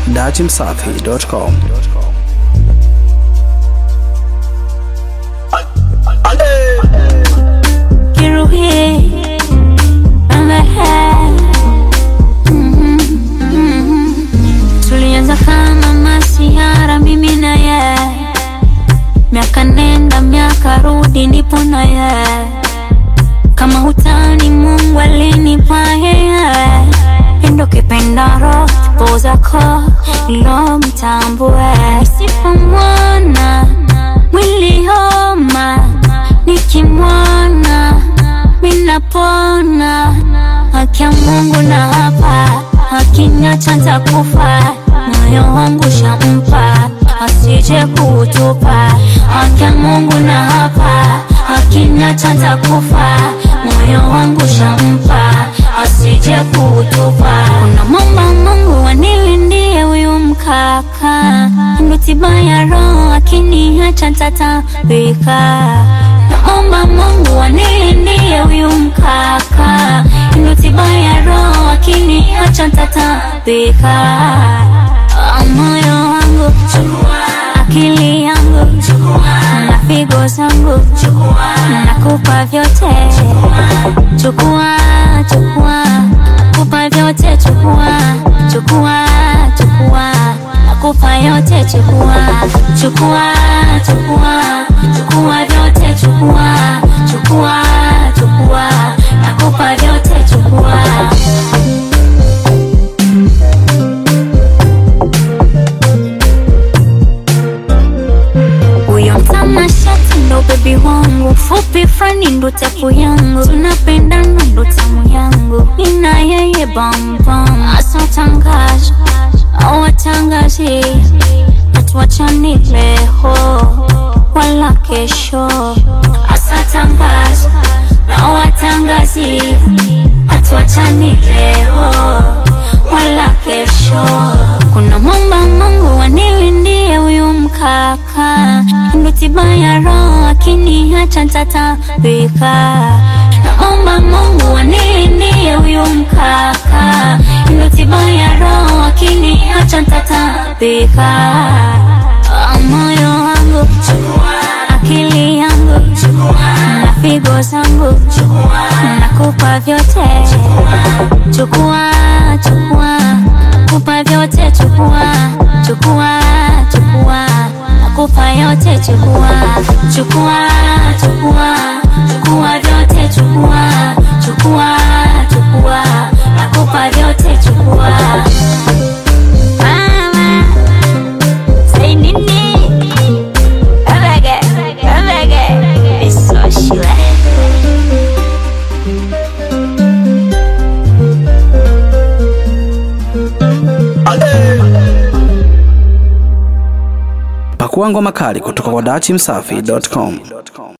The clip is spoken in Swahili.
dachimsafi.com. Kiruhi amehe tulianza kama masiara mimi na ye miaka nenda miaka rudi nipo na ye kama hutani Mungu alinipa yeye endo kipendaro tupo zako lo mtambue sifa mwana mwili homa nikimwona minapona haki ya Mungu na hapa hakinyata ntakufa moyo wangu shampa asije kutupa haki ya Mungu na hapa hakinyata ntakufa moyo wangu shampa asije kutupa unamwomba Mungu anilindie huyu mkaka ndo tiba ya roho akiniacha ntatabika naomba Mungu anilindie huyu mkaka ndo tiba ya roho akiniacha ntatabika Ah, moyo wangu akili yangu na figo zangu nakupa vyote chukua chukua kupa vyote chukua chukua chukua nakupa yote chukua chukua chukua chukua vyote chukua chukua chukua nakupa vyote chukua huyo mtanashati ndo bebi wangu fupi frani ndo tepu yangu tunapendana ndo tamu yangu mina yeye bambam asatangaza awatangazi hatuachani leo wala kesho asatangaza na watangazi hatuachani leo wala kesho kuna mwomba Mungu anilindie huyu mkaka ndo tiba ya roho akiniacha ntatabika naomba Mungu anilindie huyu mkaka ndo tiba ya roho akiniacha ntatabika Ah, moyo wangu akili yangu na figo zangu nakupa vyote chukua chukua kupa vyote chukua chukua chukua nakupa yote chukua chukua chukua chukua vyote chukua chukua chukua nakupa vyote chukua mama say nini Omega, omega, it's so shila. Pakua ngoma kali kutoka kwa dachimsafi.com.